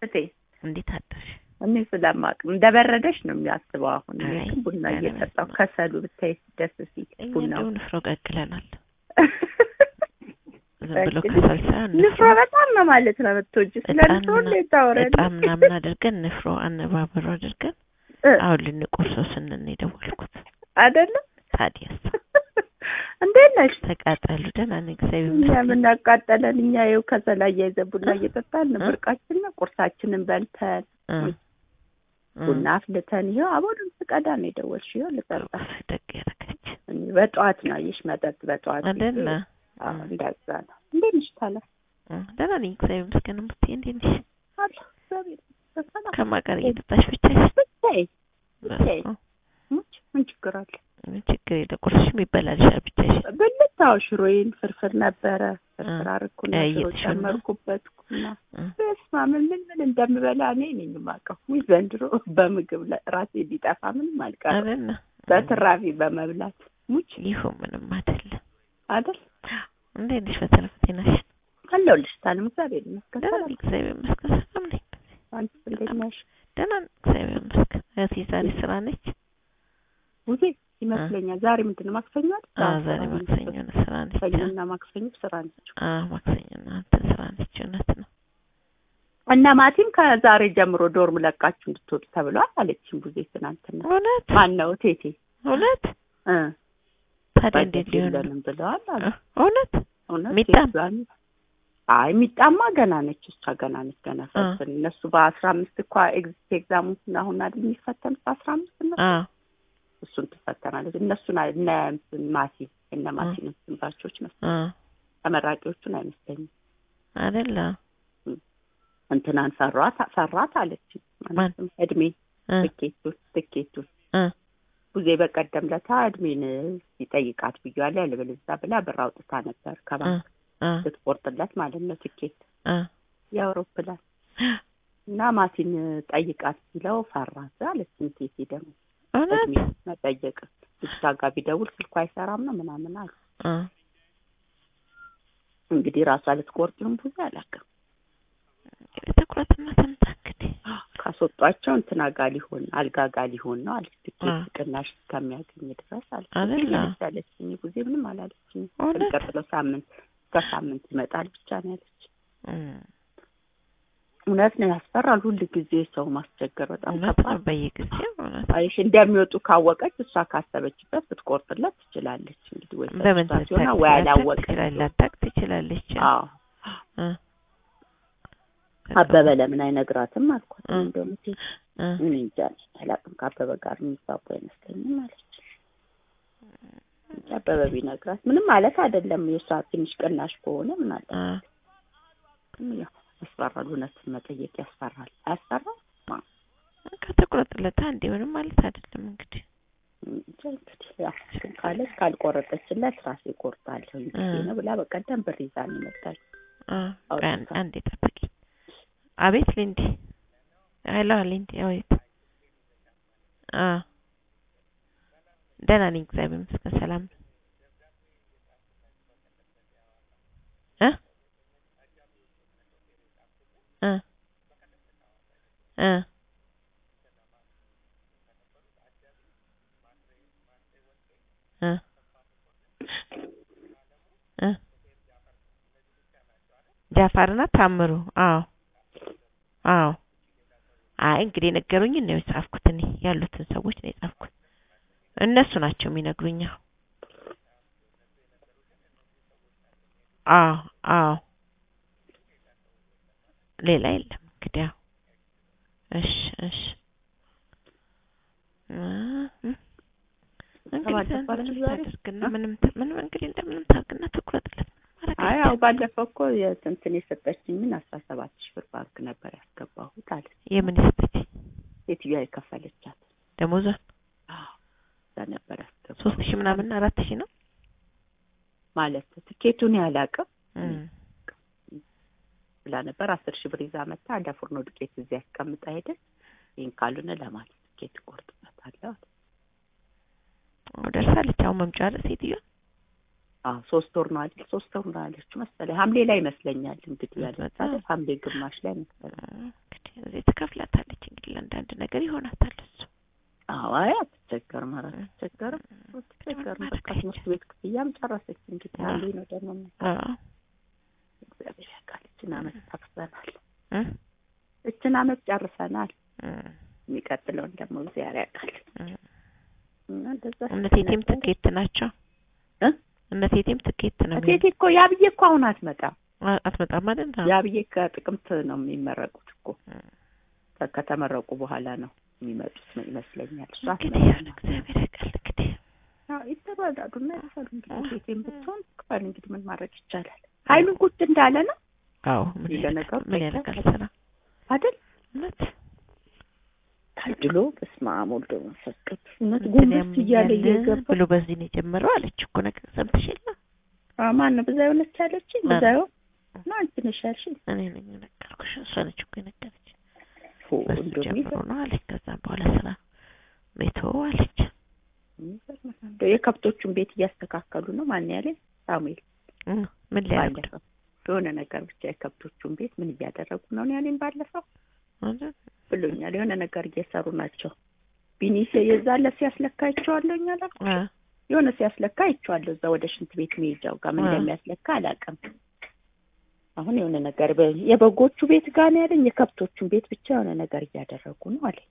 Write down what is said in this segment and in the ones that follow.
እቴ እንዴት አደርሽ? እኔ ስለማቅ እንደበረደሽ ነው የሚያስበው። አሁን እኔ አይ፣ ግን ቡና ገና እየጠጣሁ በስመ አብ። ከሰሉ ብታይ ደስ ሲል እኛ ቡናው እንደው ንፍሮ ቀቅለናል። ዝም ብሎ ቀቅል። ከሰል ሳይሆን ንፍሮ በጣም ነው ማለት ነው የምትወጂው። ስለ እጣን ንፍሮ ምና- እንዴት ታወሪያለሽ? እጣን ምናምን አድርገን ንፍሮ አነባበሮ አድርገን እ አሁን ልንቆርሰው ስንል ነው የደወልኩት። አይደለም ታዲያስ እንዴት ነሽ? ተቃጠሉ። ደህና ነኝ እግዚአብሔር እኛ ይመስገን። ምን ያቃጠለን? እኛ ይኸው ከሰል አያይዘን ቡና እየጠጣን ነው። እ? ብርቃችን ነው። ቁርሳችንን በልተን እ፣ እ፣ ቡና አፍልተን ይኸው አቦሉን ስቀዳ ነው የደወልሽው። ይኸው ልጠጣ ደግ ያደረገች እኔ በጠዋት ነው አየሽ፣ መጠጥ በጠዋት አይደለ? ጊዜ። አዎ እንደዛ ነው። እንዴት ነሽ ታዲያ? እ፣ ደህና ነኝ እግዚአብሔር ይመስገን። እምትይ እንዴት ነሽ? አለሁ እግዚአብሔር ይመስገን። ሰላም ከማን ጋር እየጠጣሽ ብቻሽ? ብታይ ብታይ በስመ አብ። ሙች ምን ችግር አለ? ምን ችግር የለ። ቁርስሽም ይበላልሻል ብቻሽ። ብልታው ሽሮዬን ፍርፍር ነበረ ፍርፍር አርኩና እ፣ ሽሮ እየተሾመ ነው? ጨመርኩበት ኩና እ፣ በስመ አብ ምን ምን ምን እንደምበላ እኔ ነኝ የማውቀው። ውይ ዘንድሮ በምግብ ላይ ራሴ ሊጠፋ ምንም አልቀረም። አይደለ? በትራፊ በመብላት ሙች ይሁን ምንም አይደለም። አይደል እንዴት ነሽ? በተረፈ ጤናሽ? አለሁልሽ። ታለም እግዚአብሔር ይመስገን። ደህና ሰላም ነኝ እግዚአብሔር ይመስገን። ሰላም ነኝ። አንቺ እንዴት ነሽ? ደህና ነኝ እግዚአብሔር ይመስገን። እህቴ ዛሬ ስራ ነች? ውዜ ይመስለኛል ዛሬ ምንድን ነው ማክሰኞ አይደል? አዎ ዛሬ ስራ ነች። ማክሰኞ ነው፣ ስራ ነች። ሰኞና ማክሰኞ ስራ ነች። አዎ ማክሰኞ ነው፣ አንተ ስራ ነች። እውነት ነው። እና ማቲም ከዛሬ ጀምሮ ዶርም ለቃችሁ እንድትወጡ ተብሏል አለችኝ ቡዜ ትናንትና። እውነት ማን ነው ቴቴ እውነት። እ ታዲያ እንዴት በጀት ሊሆን ነው? የለንም ብለዋል አሉ። እ፣ እውነት እውነት ሚጣም? ቴቷን አይ ሚጣማ ገና ነች። እሷ ገና ነች ገና ፈትን እነሱ በአስራ አምስት እኳ ኤግዚት ኤግዛሙን አሁን አይደል የሚፈተኑት በአስራ አምስት ነው አዎ እሱን ትፈተናለች። እነሱን አይ- እነ እንትን ማሲ እነ ማሲ ነው ባቾች ነው እ፣ ተመራቂዎቹን አይመስለኝም። አይደለ? እንትናን ፈሯት ፈራት አለች ማለትም እድሜ እ፣ ትኬቱን ትኬቱን እ፣ ጊዜ በቀደም ለታ እድሜን ይጠይቃት ብያለሁ ያለበለዚያ ብላ ብር አውጥታ ነበር እ፣ ከባንክ እ፣ ስትቆርጥለት ማለት ነው ትኬት እ፣ የአውሮፕላን እና ማሲን ጠይቃት ሲለው ፈራት አለች። ቴቴ ደግሞ እውነት እድሜ መጠየቅ ልጅቷ ጋር ቢደውል ስልኩ አይሰራም ነው ምናምን አሉ። እ፣ እንግዲህ ራሷ ልትቆርጥ ይሁን ብዙ አላውቅም። እንግዲህ ትኩረትና ተምታ እንግዲህ ካስወጧቸው እንትና ጋር ሊሆን አልጋ ጋር ሊሆን ነው አለች። ትኬት አ። ቅናሽ እስከሚያገኝ ድረስ አለች። አይደለ? አለች አለችኝ። ጊዜ ምንም አላለችኝ። እውነት? የሚቀጥለው ሳምንት እስከ ሳምንት ይመጣል ብቻ ነው ያለች። እ፣ እውነት ነው ያስፈራል። ሁል ጊዜ ሰው ማስቸገር በጣም እውነት ከባድ ነው። በየጊዜው እውነት አይሽ እንደሚወጡ ካወቀች እሷ ካሰበችበት ብትቆርጥለት ትችላለች። እንግዲህ ወይ በምን ሰጥቷት ይሆናል ልታቅ ወይ አላወቀች። ትችላለች፣ ላታቅ ትችላለች። አዎ እ፣ አበበ ለምን አይነግራትም አልኳት። እ። እንደውም እቴ እ፣ እኔ እንጃ አላውቅም ከአበበ ጋር የሚግባቡ አይመስለኝም አለች። እንጂ አበበ ቢነግራት ምንም ማለት አይደለም። የእሷ ትንሽ ቅናሽ ከሆነ ምን አለ እ፣ ግን ያው ያስፈራል። እውነትን መጠየቅ ያስፈራል። አያስፈራም? ከተቆረጠለት አንዴ ምንም ማለት አይደለም እንግዲህ እንጃ እንግዲህ ያው ግን ካለች ካልቆረጠችለት ራሴ እቆርጣለሁ እንግዲህ እ። ነው ብላ በቀደም ብር ይዛ ነው የመጣችው። እ፣ አውጥታ። ቆይ አንዴ- አንዴ ጠብቂ። አቤት ሊንዲ፣ ሄሎ ሊንዲ፣ አቤት። አ ደህና ነኝ እግዚአብሔር ይመስገን ሰላም ነው። እ እ እ እ እ ጃፋርና ታምሩ አዎ አዎ አይ እንግዲህ የነገሩኝ ነው የጻፍኩት እኔ ያሉትን ሰዎች ነው የጻፍኩት እነሱ ናቸው የሚነግሩኝ አዎ አዎ ሌላ የለም እንግዲህ ያው እሺ እሺ እ እ እንግዲህ ተባለፈባችሁ ምንም ዛሬ? ታደርግና እ? ምንም ት- ምንም እንግዲህ እንደምንም ታርግና ትኩረጥለት ማድረግ አይ ያው አይቻልም። ባለፈው እኮ የስንትን የሰጠችኝ ምን አስራ ሰባት ሺህ ብር ባንክ ነበር ያስገባሁት አለ የምን ይሰጠች ሴትዮዋ የከፈለቻት ደሞዟን አዎ እዛ ነበር ያስገባሁት ሶስት ሺህ ምናምን አራት ሺህ ነው ማለት ትኬቱን ያላቅም እም። ብላ ነበር አስር ሺህ ብር ይዛ መታ እንደ ፉርኖ ዱቄት እዚህ ያስቀምጣ ሄደች ይህን ካልሆነ ለማለት ትኬት እቆርጥበታለሁ አለ አዎ ደርሳለች አሁን መምጫ አለ ሴትዮዋ አዎ ሶስት ወር ነው አይደል ሶስት ወር ነው ያለችው መሰለኝ ሐምሌ ላይ ይመስለኛል እንግዲህ ያለች በጣም። አይደል ሐምሌ ግማሽ ላይ መሰለኝ እንግዲህ እዚህ ትከፍላታለች እንግዲህ ለአንዳንድ ነገር ይሆናታል እሱ አዎ አይ አትቸገርም ኧረ አትቸገርም አትቸገርም በቃ ትምህርት ቤት ክፍያም ጨረሰች እንግዲህ አንዴ ነው ደግሞ አዎ እግዚአብሔር ያውቃል እችን አመት ጨርሰናል እ እችን አመት ጨርሰናል እ የሚቀጥለውን ደግሞ እግዚአብሔር ያውቃል እ እና እንደዛ እነ ቴቴም ትኬት ናቸው እ እነ ቴቴም ትኬት ነው እቴቴ እኮ ያብዬ እኮ አሁን አትመጣም አ- አትመጣም ማለት ነው ያብዬ ከጥቅምት ነው የሚመረቁት እኮ ከ- ከተመረቁ በኋላ ነው የሚመጡት ነው ይመስለኛል እሷ እንግዲህ ያው አትመጣም እግዚአብሔር ያውቃል እንግዲህ አዎ ይተባዳዱና ይሰሩ እንግዲህ ቴቴም ብትሆን ክፈል እንግዲህ ምን ማድረግ ይቻላል ኃይሉን ቁጭ እንዳለ ነው አዎ ምን ይሄ ያደርጋል ለነገሩ ምን ጠይቀህ ያደርጋል ስራ አይደል እውነት ታድሎ በስመ አብ ወልድ ወመንፈስ ቅዱስ እውነት እንትን ጎንበስ እያለ ያምኛል እየገባ ብሎ በዚህ ነው የጀመረው አለች እኮ ነገር ሰምተሽ የለ አዎ ማን ነው ብዛዩ ነች ያለችኝ ማን? ብዛዩ ነው አንቺ ነሽ ያልሽኝ እኔ ነኝ የነገርኩሽ እሷ ነች እኮ የነገረች ፎ በሱ እንደው ጀምሮ ነው አለች ከዛም በኋላ ስራ ቤቶ አለች የሚገርም ነው። እንደው የከብቶቹን ቤት እያስተካከሉ ነው ማን ያለኝ ሳሙኤል እ ምን ሊያደርጉ ባለፈው የሆነ ነገር ብቻ የከብቶቹን ቤት ምን እያደረጉ ነው ነው ያለኝ ባለፈው ነው ብሎኛል የሆነ ነገር እየሰሩ ናቸው ቢኒስ የዛለ ሲያስለካ አይቼዋለሁኝ አላልኩ አ የሆነ ሲያስለካ አይቼዋለሁ እዛ ወደ ሽንት ቤት መሄጃው ጋር ምን አ። እንደሚያስለካ አላውቅም አሁን የሆነ ነገር በ- የበጎቹ ቤት ጋር ነው ያለኝ የከብቶቹን ቤት ብቻ የሆነ ነገር እያደረጉ ነው አለኝ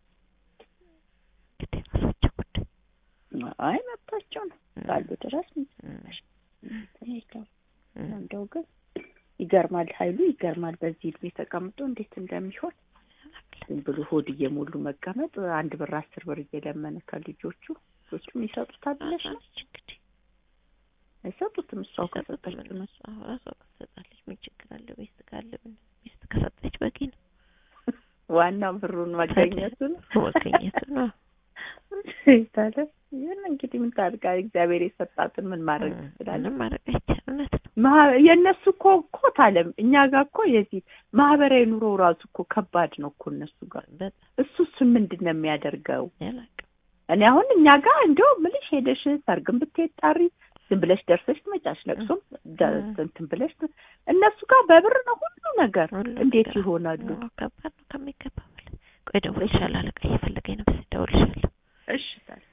እንግዲህ ራሳቸው ጉዳይ አይ መብታቸው ነው ካሉ ድረስ እ ይሄዳል እ እንደው ግን ይገርማል ኃይሉ ይገርማል በዚህ እድሜ ተቀምጦ እንዴት እንደሚሆን ዝም ብሎ ሆድ እየሞሉ መቀመጥ አንድ ብር አስር ብር እየለመነ ከልጆቹ ልጆቹም ይሰጡታል ብለሽ ነው ራሳች እንግዲህ አይሰጡትም እሷው ሲሰጡት ከሰጠችው ነው ምን እሷ ራሷ ትሰጣለች ምን ችግር አለው ሚስት ካለ ምን ሚስት ከሰጠች በቂ ነው ዋናው ብሩን መገኘቱ ነው መገኘቱ ነው ታለ ይህን እንግዲህ ምን ታድርጋ እግዚአብሔር የሰጣትን ምን ማድረግ ትችላለን ምንም ማድረግ አይቻልም እውነት ነው ማህ- የእነሱ እኮ እኮ ታለም እኛ ጋር እኮ የዚህ ማህበራዊ ኑሮ ራሱ እኮ ከባድ ነው እኮ እነሱ ጋር በጣም እሱ እሱን ምንድን ነው የሚያደርገው ያላቅም እኔ አሁን እኛ ጋር እንደው ምልሽ ሄደሽ ሰርግን ብትሄድ ጣሪ ዝም ብለሽ ደርሰሽ ትመጫሽ ለቅሶም ደ- እ። እንትን ብለሽ ት- እነሱ ጋር በብር ነው ሁሉ ነገር ሁሉ እንዴት ነገር ይሆናሉ አዎ፣ ከባድ ነው ከሚገባ በላይ ቆይ እደውልልሻለሁ አለቃ እየፈለገኝ ነው በስ እደውልልሻለሁ እሺ ታዲያ